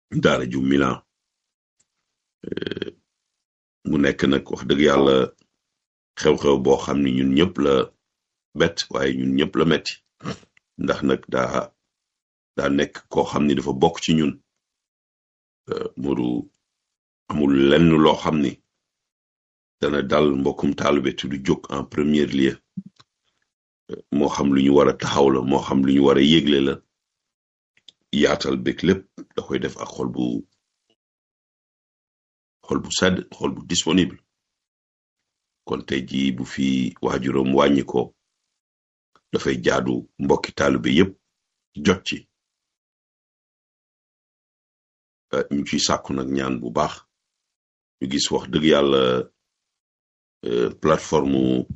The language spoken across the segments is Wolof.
daara ju Milan mu nekk nag wax dëgg yàlla xew-xew boo xam ni ñun ñëpp la bett waaye ñun ñëpp la metti ndax nag daa daa nekk koo xam ni dafa bokk ci ñun Modou amul lenn loo xam ni dana dal mbokkum taalibe te du jóg en premier lieu moo xam lu ñu war a taxaw la moo xam lu ñu war a yégle la yaatal bég lépp da koy def ak xol bu xol bu sedd xol bu disponible kon tey jii bu fi waajuram wàññi ko dafay jaadu mbokki taalibe yépp jot ci ñu ciy sàkku nag ñaan bu baax ñu gis wax dëgg yàlla plateforme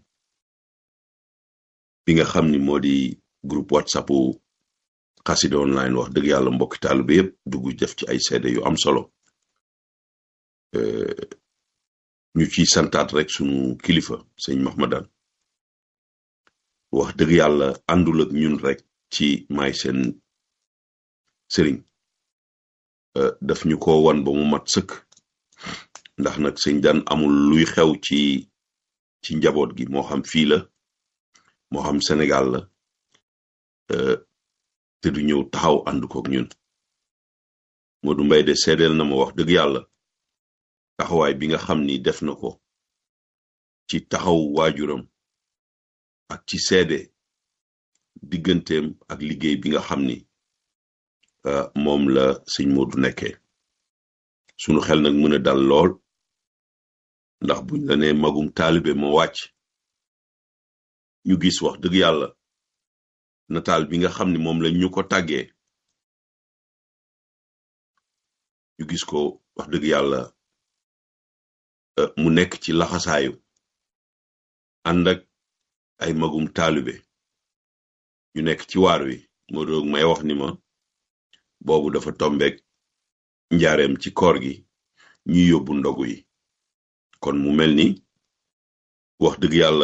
bi nga xam ni moo di groupe whatsapp xasida online wax dëgg yàlla mbokki taalibe yépp dugg def ci ay seede yu am solo ñu ciy santaat rek sunu kilifa sëñ Mahmadan wax dëgg yàlla àndul ak ñun rek ci may seen sëriñ daf ñu ko wan ba mu mat sëkk ndax nag sëñ daan amul luy xew ci ci njaboot gi moo xam fii la moo xam Sénégal la te du ñëw taxaw ànd kook ñun Modou Mbaye de seedeel na ma wax dëgg yàlla taxawaay bi nga xam ni def na ko ci taxaw waajuram ak ci seede digganteem ak liggéey bi nga xam ni moom la sëñ Modou nekkee sunu xel nag mën a dal lool ndax buñ la ne magum taalibe moo wàcc ñu gis wax dëgg yàlla nataal bi nga xam ni moom lañ ñu ko tàggee ñu gis ko wax dëgg yàlla mu nekk ci laxasaayu ànd ak ay magum taalibe ñu nekk ci waar wi moo doog may wax ni ma boobu dafa tombeek njaareem ci koor gi ñuy yóbbu ndogu yi kon mu mel ni wax dëgg yàlla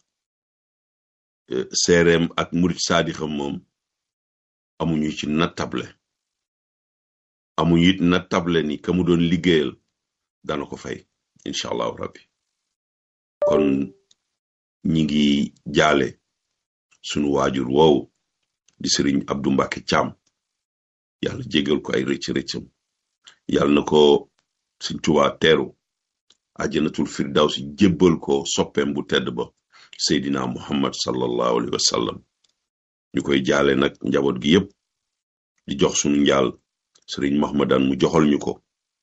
seereem ak murit saadixam moom amuñu ci nattable amuñu it nattable ni ka mu doon liggéeyal dana ko fay incha allahu rabbi kon ñi ngi jaale sunu waajur woowu di sëriñ Abdou Mbacke Thiam yàlla jégal ko ay rëcc rëccam yàlla na ko Sëriñ Tuubaa teeru àjjanatul firdawsi jébbal ko soppeem bu tedd ba seydina muhammad sallallahu alayhi wa sallam ñu koy jaale nag njaboot gi yépp di jox sunu njaal sëriñ mahmadan mu joxal ñu ko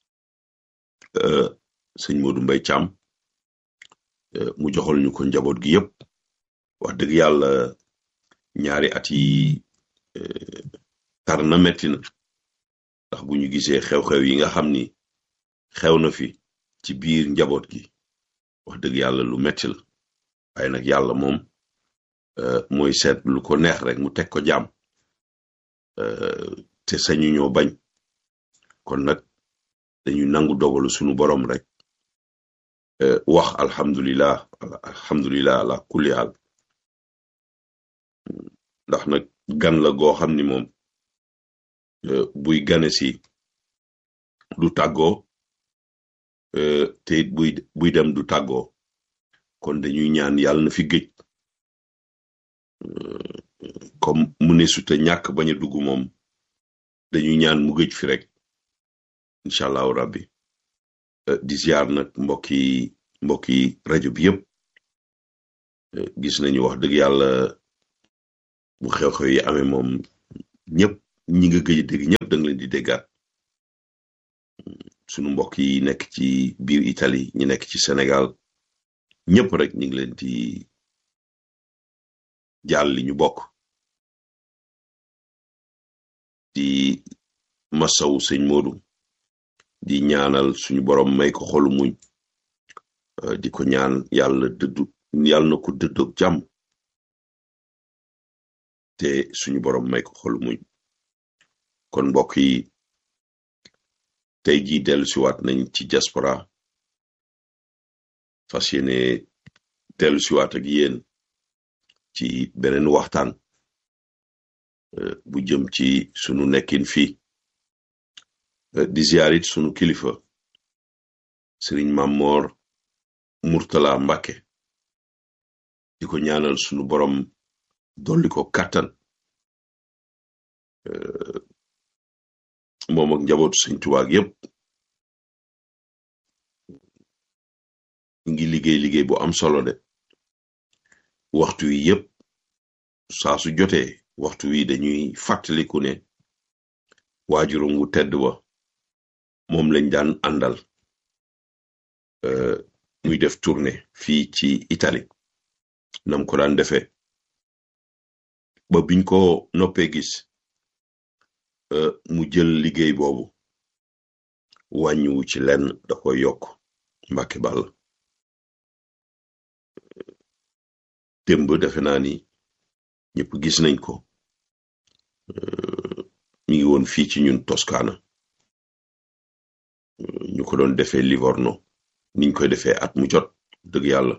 sëñ Modou Mbaye Thiam mu joxal ñu ko njaboot gi yépp wax dëgg yàlla ñaari at yi tar na metti na ndax bu ñu gisee xew-xew yi nga xam ni xew na fi ci biir njaboot gi wax dëgg yàlla lu metti la waaye nag yàlla moom mooy seet lu ko neex rek mu teg ko jàmm te sañu ñoo bañ kon nag dañuy nangu dogalu sunu borom rek wax alhamdulillah alhamdulillah ala kulli haal ndax nag gan la goo xam ni moom buy gane si du tàggoo te it buy buy dem du tàggoo kon dañuy ñaan yàlla na fi géej comme mu ne suta ñàkk bañ a dugg moom dañuy ñaan mu géej fi rek incha allahu rabbi di ziar nag mbokki mbokki rajo bi yëpp gis nañu wax dëgg yàlla bu xew-xew yi amee moom ñëpp ñi nga gëj a dégg ñëpp da nga leen di déggaat sunu mbokk yi nekk ci biir Italie ñi nekk ci Sénégal ñëpp rek ñu ngi leen di jàll li ñu bokk di masawu sëñ Modou di ñaanal suñu borom may ko xolu muñ di ko ñaan yàlla dëddu yàlla na ko dëddoog jàmm te suñu borom may ko xolu muñ kon mbokk yi tey jii dellu siwaat nañ ci diaspora fas yéene dellu siwaat ak yéen ci beneen waxtaan bu jëm ci sunu nekkin fii di ziarit sunu kilifa sëriñ Mamor Murtala Mbàkke di ko ñaanal sunu borom dolli ko kàttan moom ak njabootu sëñ Tuubaa yépp ngi liggéey liggéey bu am solo de waxtu wi yépp saa su jotee waxtu wi dañuy fàttaliku ne waajuram wu tedd wa moom lañ daan àndal muy def tournée fii ci Italie nam ko daan defee ba biñ ko noppee gis mu jël liggéey boobu wàññiwu ci lenn da koy yokk Mbàkke Bàll démb defe naa ni ñëpp gis nañ ko mi ngi woon fii ci ñun Toscana ñu ko doon defee Livorno niñ koy defee at mu jot dëgg yàlla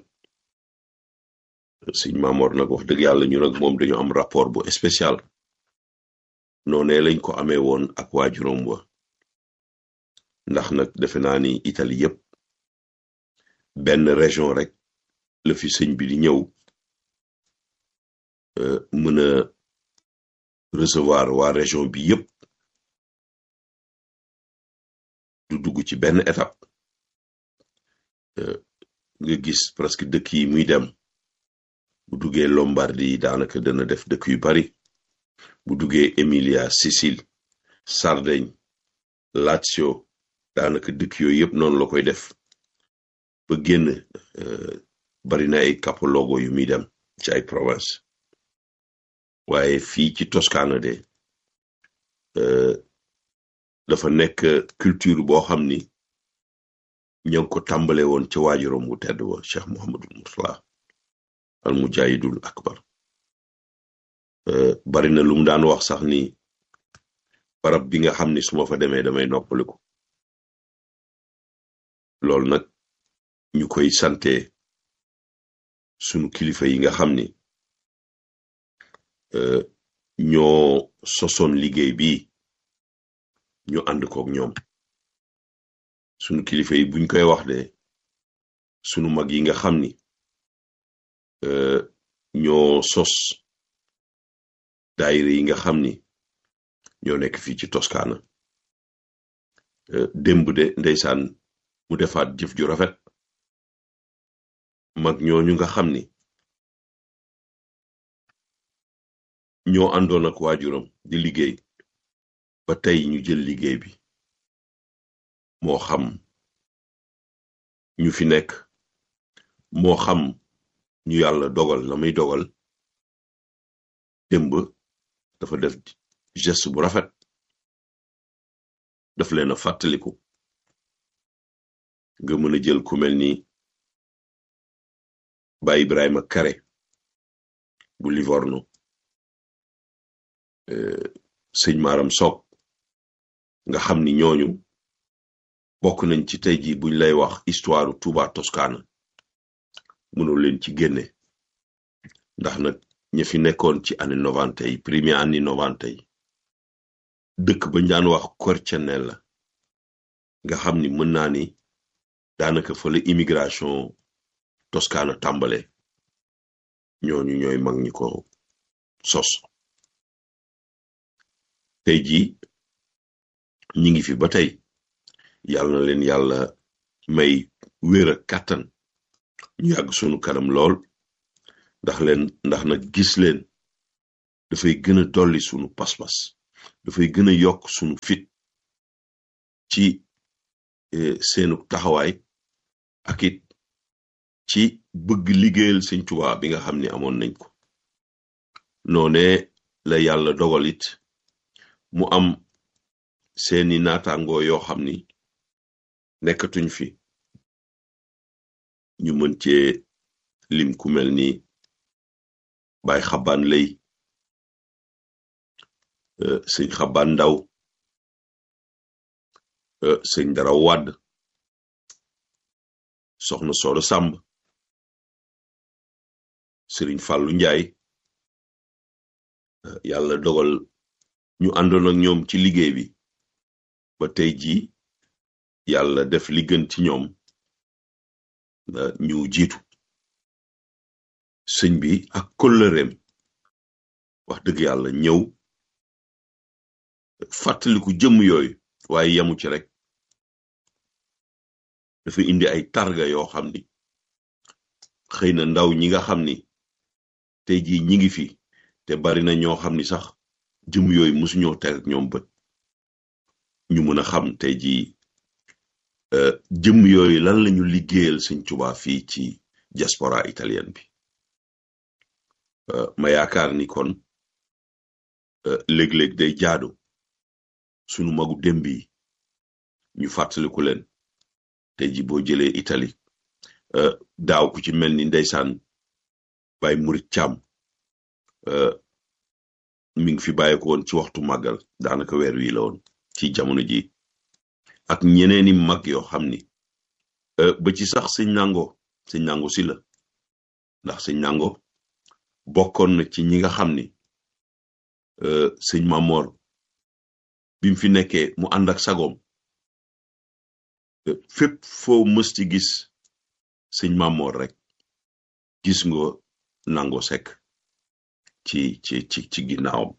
sëñ Maamoor nag wax dëgg yàlla ñu nag moom dañu am rapport bu spécial noonee lañ ko amee woon ak waajuram wa ndax nag defe naa ni Italie yépp benn région rek la fi sëñ bi di ñëw mën a recevoir waa région bi yépp du dugg ci benn étape nga gis presque dëkk yi muy dem bu duggee Lombardie daanaka dana def dëkk yu bari bu duggee Emilia Sicile Sardaigne Lazio daanaka dëkk yooyu yëpp noonu la koy def ba génn bari na ay capoluogo yu muy dem ci ay province waaye fii ci Toscana de dafa nekk culture boo xam ni ñoo ngi ko tàmbale woon ca waajuram bu tedd wa Cheikh Mouhamadul Murtala al mujahidul akbar bari na lu mu daan wax sax ni barab bi nga xam ni su ma fa demee damay noppaliku loolu nag ñu koy sante sunu kilifa yi nga xam ni ñoo sosoon liggéey bi ñu ànd kook ñoom sunu kilifa yi buñ koy wax de sunu mag yi nga xam ni ñoo sos daayira yi nga xam ni ñoo nekk fii ci Toscana démb de ndeysaan mu defaat jëf ju rafet mag ñooñu nga xam ni ñoo àndoon ak waajuram di liggéey ba tey ñu jël liggéey bi moo xam ñu fi nekk moo xam ñu yàlla dogal la muy dogal démb dafa def geste bu rafet daf leen a fàttaliku nga mën a jël ku mel ni Baay Ibrahima Kare bu Livorno sëñ Maram Sock nga xam ni ñooñu bokk nañ ci tey ji buñ lay wax histoire Touba Toscana mënoo leen ci génne ndax nag ña fi nekkoon ci année novante yi premier année novante yi dëkk bañ daan wax Quercianella nga xam ni mën naa ni daanaka fa la immigration Toscana tàmbale ñooñu ñooy mag ñi ko sos tey jii ñi ngi fi ba tey yàlla na leen yàlla may wér ak kàttan ñu yàgg sunu kanam lool ndax leen ndax nag gis leen dafay gën a dolli sunu pas-pas dafay gën a yokk sunu fit ci seenu taxawaay ak it ci bëgg liggéeyal sëñ Tuubaa bi nga xam ni amoon nañ ko noone la yàlla dogal it mu am seeni naataangoo yoo xam ni nekkatuñ fi ñu mën cee lim ku mel ni Baay Xabaan Lay sëñ Xabaan Ndaw sëñ Dara Wàdd soxna Soodo Sàmb sëriñ Fàllu Njaay yàlla dogal ñu àndoon ak ñoom ci liggéey bi ba tey jii yàlla def li gën ci ñoom ñu jiitu sëñ bi ak kóllëreem wax dëgg yàlla ñëw fàttaliku jëmm yooyu waaye yemu ci rek dafa indi ay targa yoo xam ni xëy na ndaw ñi nga xam ni tey jii ñi ngi fi te bari na ñoo xam ni sax jëmm yooyu musuñoo teg ak ñoom bët ñu mën a xam tey jii jëmm yooyu lan lañu liggéeyal sëñ Tuubaa fii ci diaspora italienne bi ma yaakaar ni kon léeg-léeg day jaadu sunu magu démb yi ñu fàttaliku leen tey ji boo jëlee Italie daaw ku ci mel ni ndeysaan Baye Murit Caam mi ngi fi bàyyi ko woon ci waxtu màggal daanaka weer wi la woon ci jamono ji ak ñeneeni mag yoo xam ni ba ci sax sëñ nango sëñ nango si la ndax sëñ nango bokkoon na ci ñi nga xam ni sëñ Mamor bi mu fi nekkee mu ànd ak sagoom fépp foo mës ci gis sëñ Mamor rek gis nga nango sekk ci ci ci ci ginnaawam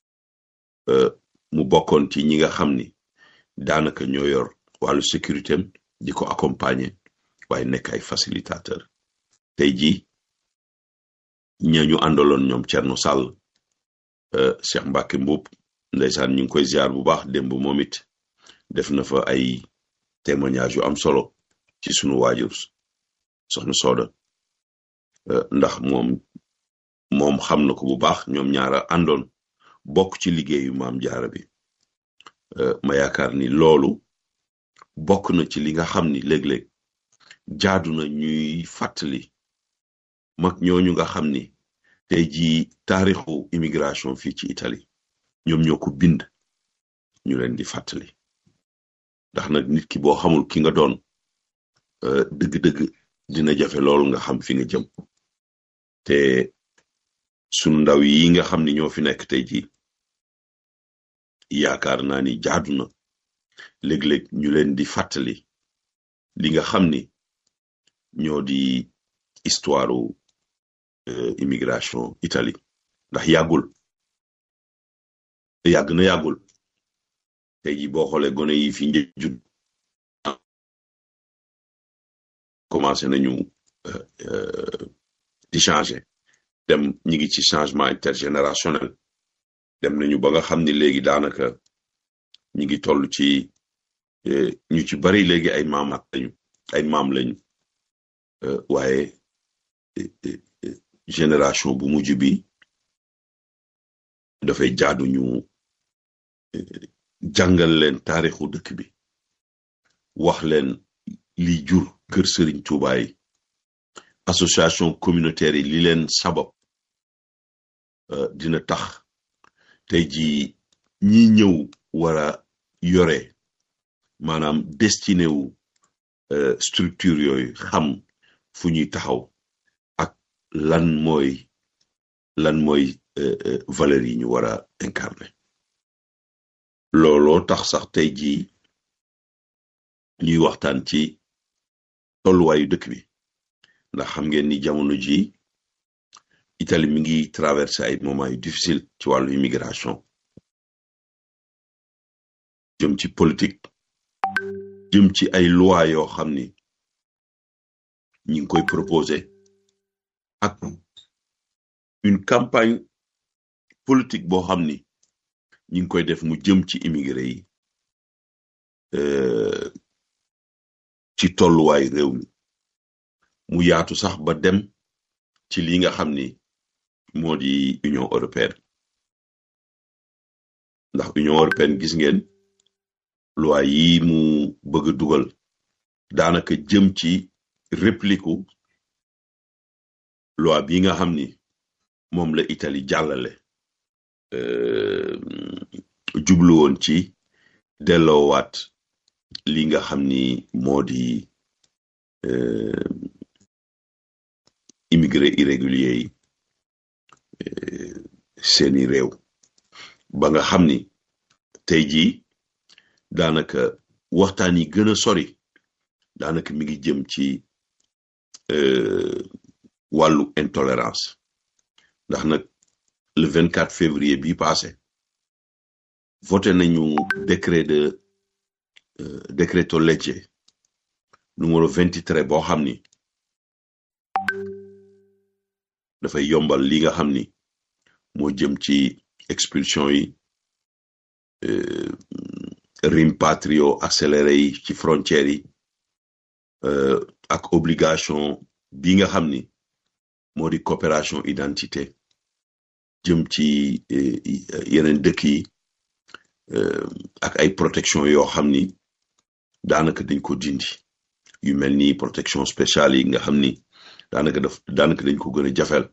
mu bokkoon ci ñi nga xam ni daanaka ñoo yor wàllu sécurité am di ko accompagner waaye nekk ay facilitateur tey jii ñañu àndaloon ñoom Thierno Sall Cheikh Mbacke Mboup ndeysaan ñu ngi koy ziar bu baax démb moom it def na fa ay témoignage yu am solo ci sunu waajur soxna Sooda ndax moom moom xam na ko bu baax ñoom ñaara àndoon bokk ci liggéeyu maam jaara bi ma yaakaar ni loolu bokk na ci li nga xam ni léeg-léeg jaadu na ñuy fàttali mag ñooñu nga xam ni tey jii taarixu immigration fii ci Italie ñoom ñoo ko bind ñu leen di fàttali ndax nag nit ki boo xamul ki nga doon dëgg-dëgg dina jafe loolu nga xam fi nga jëm te sunu ndaw yi nga xam ni ñoo fi nekk tey jii yaakaar naa ni jaadu na léeg-léeg ñu leen di fàttali li nga xam ni ñoo di histoire immigration Italie ndax yàggul yàgg na yàggul tey jii boo xoolee gone yi fi njëjjut commencé nañu di changer dem ñi ngi ci changement intergénérationnel dem nañu ba nga xam ni léegi daanaka ñi ngi toll ci ñu ci bari léegi ay maamaat lañu ay maam lañu waaye génération bu mujj bi dafay jaadu ñu jàngal leen taarixu dëkk bi wax leen li jur kër Sëriñ Tuubaa yi association communautaire yi li leen sabab dina tax tey jii ñi ñëw war a yore maanaam destiné wu structure yooyu xam fu ñuy taxaw ak lan mooy lan mooy valeurs yi ñu war a incarner looloo tax sax tey jii ñuy waxtaan ci tolluwaayu dëkk bi ndax xam ngeen ni jamono ji Italie mi ngi traversé ay moments yu difficile ci wàllu immigration jëm ci politique jëm ci ay loi yoo xam ni ñi ngi koy proposé ak une campagne politique boo xam ni ñi ngi koy def mu jëm ci immigré yi ci tolluwaay réew mi mu yaatu sax ba dem ci li nga xam ni moo di Union européenne ndax Union européenne gis ngeen loi yi mu bëgg a dugal daanaka jëm ci réplique loi bi nga xam ni moom la Italie jàllale jublu woon ci delloowaat li nga xam ni moo di immigré irrégulier yi seeni réew ba nga xam ni tey jii daanaka waxtaan yi gën a sori daanaka mi ngi jëm ci wàllu intolérance ndax nag le 24 février bi passé voté nañu décret de décreto legge numéro 23 boo xam ni dafay yombal li nga xam ni moo jëm ci expulsion yi rimpatrio accéléré yi ci frontières yi ak obligation bi nga xam ni moo di coopération identité jëm ci yeneen dëkk yi ak ay protection yoo xam ni daanaka dañ ko dindi yu mel ni protection spéciale yi nga xam ni daanaka daf daanaka dañ ko gën a jafel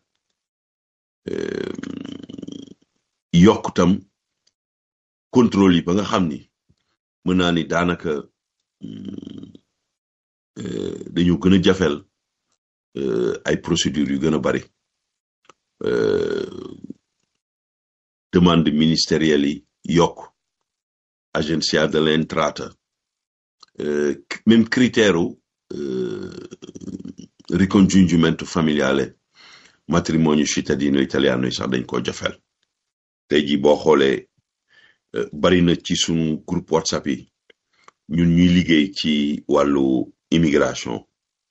yokk tam contrôle yi ba nga xam ni mën naa ni daanaka dañu gën a jafel ay procédures yu gën a bari demande ministérielle yi yokk agenzia dell'entrata même critère ricongiungimento familiale matrimonio cittadino italiano yi sax dañ ko jafel tey jii boo xoolee bari na ci sunu groupe whatsapp yi ñun ñuy liggéey ci wàllu immigration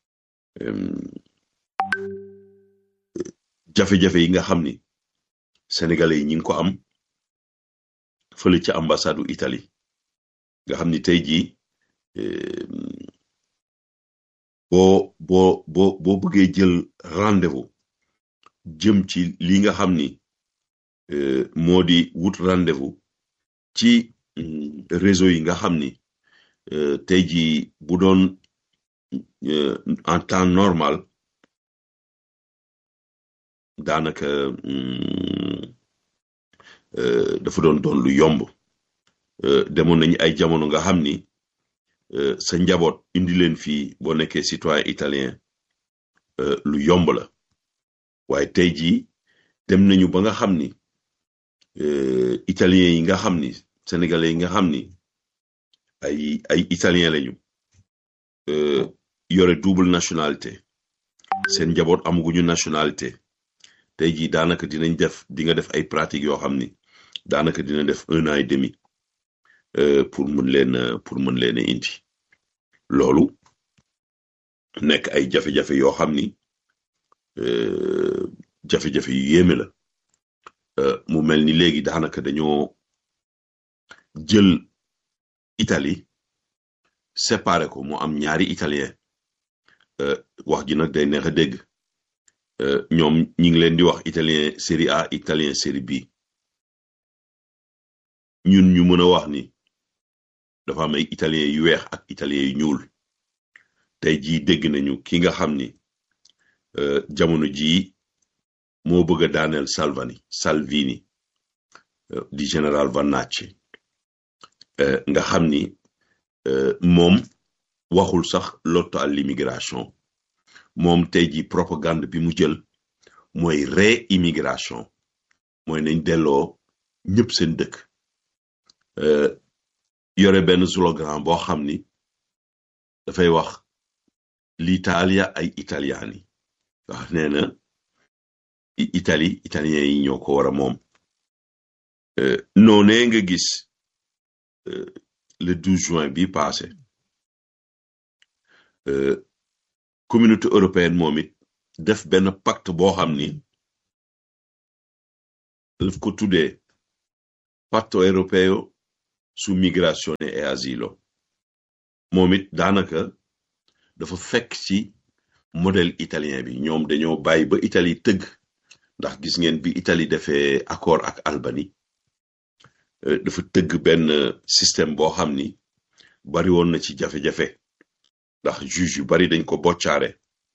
jafe-jafe yi nga xam ni sénégalais yi ñi ngi ko am fële ci ambassade u Italie nga xam ni tey jii boo boo boo boo bëggee jël rendez-vous jëm ci li nga xam ni moo di wut rendez-vous ci réseau yi nga xam ni tey jii bu doon en temps normal daanaka dafa doon doon lu yomb demoon nañu ay jamono nga xam ni sa njaboot indi leen fii boo nekkee citoyen italien lu yomb la waaye tey jii dem nañu ba nga xam ni italien yi nga xam ni sénégalais yi nga xam ni ay ay italien lañu yore double nationalité seen njaboot amaguñu nationalité tey jii daanaka dinañ def di nga def ay pratiques yoo xam ni daanaka dina def un an et demi pour mën leen pour mën leen a indi loolu nekk ay jafe-jafe yoo xam ni jafe-jafe yu yéeme la mu mel ni léegi daanaka dañoo jël Italie séparé ko mu am ñaari italien wax ji nag day neex a dégg ñoom ñi ngi leen di wax italien série A italien série B ñun ñu mën a wax ni dafa am ay italien yu weex ak italien yu ñuul tey jii dégg nañu ki nga xam ni jamono jii moo bëgg a daaneel Salvini Salvini di général Vannacci nga xam ni moom waxul sax lotto à l'immigration moom tey jii propagande bi mu jël mooy réimmigration mooy nañ delloo ñëpp seen dëkk yore benn slogan boo xam ni dafay wax l'Italia ay italiani wax nee na Italie italien yi ñoo ko war a moom noonee nga gis le 12 juin bi passé communauté européenne moom it def benn pacte boo xam ni daf ko tuddee patto europeo su migrazione e asilo moom it daanaka dafa fekk ci modèle italien bi ñoom dañoo bàyyi ba Italie tëgg ndax gis ngeen bi Italie defee accord ak Albanie dafa tëgg benn système boo xam ni bari woon na ci jafe-jafe ndax juge yu bari dañ ko boccaare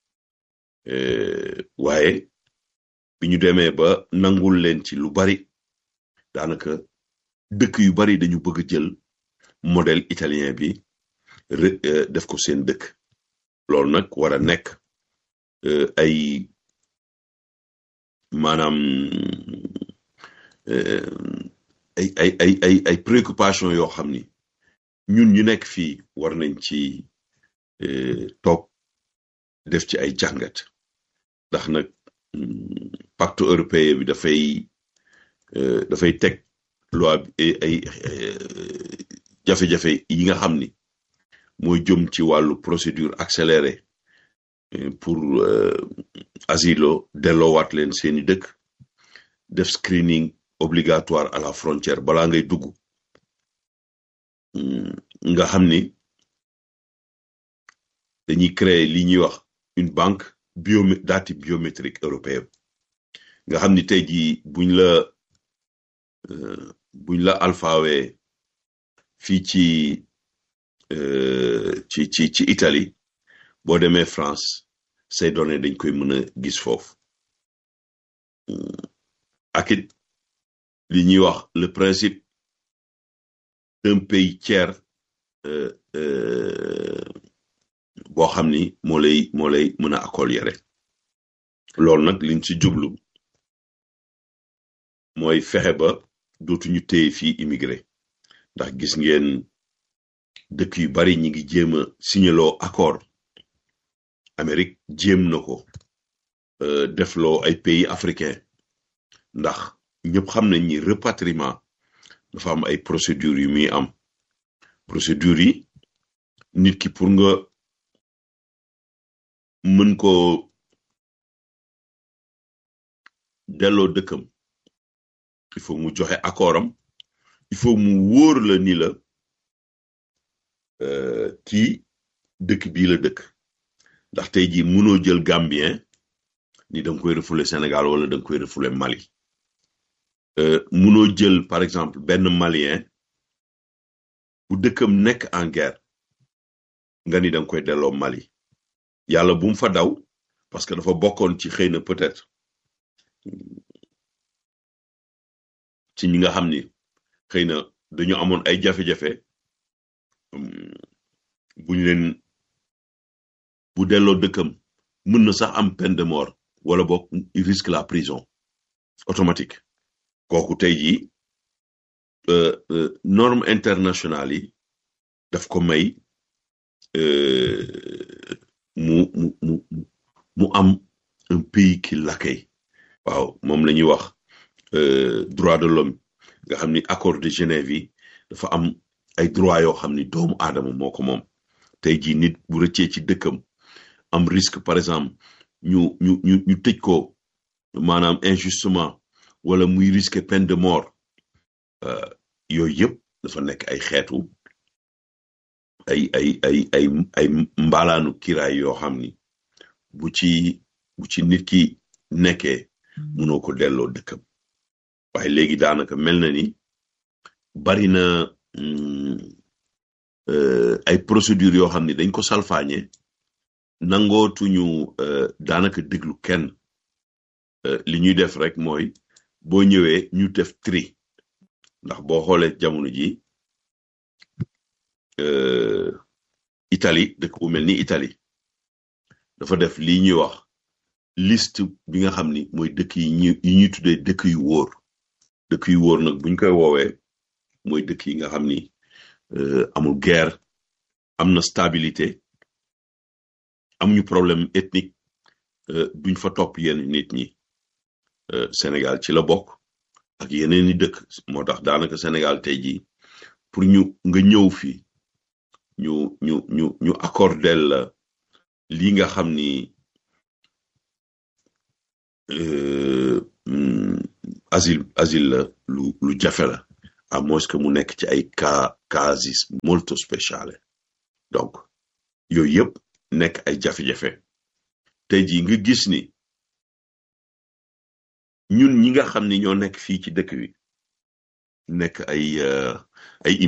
waaye bi ñu demee ba nangul leen ci lu bari daanaka dëkk yu bari dañu bëgg jël modèle italien bi def ko seen dëkk loolu nag war a nekk ay maanaam ay ay ay ay ay préoccupation yoo xam ni ñun ñu nekk fii war nañ ci toog def ci ay jàngat ndax nag pacte européen bi dafay dafay teg loi bi ay jafe-jafe yi nga xam ni mooy jëm ci wàllu procédure accélérée pour asilo delloowaat leen seeni dëkk def screening obligatoire à la frontière balaa ngay dugg nga xam ni dañuy créer li ñuy wax une banque bio dati biométrique européenne nga xam ni tey jii buñ la buñ la alphawe fii ci ci ci ci Italie boo demee France say données dañ koy mën a gis foofu ak it li ñuy wax le principe d'un pays tiers boo xam ni moo lay moo lay mën a accueillir loolu nag liñ ci jublu mooy fexe ba dootuñu téye fii immigré ndax gis ngeen dëkk yu bari ñi ngi jéem a signaloo accord Amérique jéem na ko defloo ay pays africain ndax ñëpp xam nañ ni repatriement dafa am ay procédures yu muy am procédures yi nit ki pour nga mën ko delloo dëkkam il faut mu joxe accord am il faut mu wóor la ni la kii dëkk bii la dëkk ndax tey jii mënoo jël Gambien ni da nga koy refoulé Sénégal wala da nga koy refoulé Mali mënoo jël par exemple benn Malien bu dëkkam nekk en guerre nga ni da nga koy delloo Mali yàlla bu mu fa daw parce que dafa bokkoon ci xëy na peut-être ci ñi nga xam ni xëy na dañu amoon ay jafe-jafe buñ leen bu delloo dëkkam mën na sax am peine de mort wala boog il risque la prison automatique kooku tey jii norme internationale yi daf ko may mu mu mu mu am un pays qui l'accueille waaw moom la ñuy wax droit de l'homme nga xam ni accord de Genève yi dafa am ay droit yoo xam ni doomu aadama moo ko moom tey jii nit bu rëccee ci dëkkam am risque par exemple ñu ñu ñu ñu tëj ko maanaam injustement wala muy risque peine de mort yooyu yëpp dafa nekk ay xeetu ay ay ay ay ay mbaalaanu kiraay yoo xam ni bu ci bu ci nit ki nekkee mënoo ko delloo dëkkam waaye léegi daanaka mel na ni bari na ay procédures yoo xam ni dañ ko salfaañe nangootuñu daanaka déglu kenn li ñuy def rek mooy boo ñëwee ñu def tri ndax boo xoolee jamono ji Italie dëkk bu mel ni Italie dafa def lii ñuy wax liste bi nga xam ni mooy dëkk yi ñu yi ñuy tuddee dëkk yu wóor dëkk yu wóor nag buñ koy woowee mooy dëkk yi nga xam ni amul guerre am na stabilité amuñu problème ethnique duñ fa topp yenn nit ñi Sénégal ci la bokk ak yeneen i dëkk moo tax daanaka Sénégal tey jii pour ñu nga ñëw fii ñu ñu ñu ñu accordel la lii nga xam ni asile asile la lu lu jafe la à moins que mu nekk ci ay cas casis molto spéciale donc yooyu yëpp nekk ay jafe-jafe tey jii nga gis ni ñun ñi nga xam ni ñoo nekk fii ci dëkk bi nekk ay ay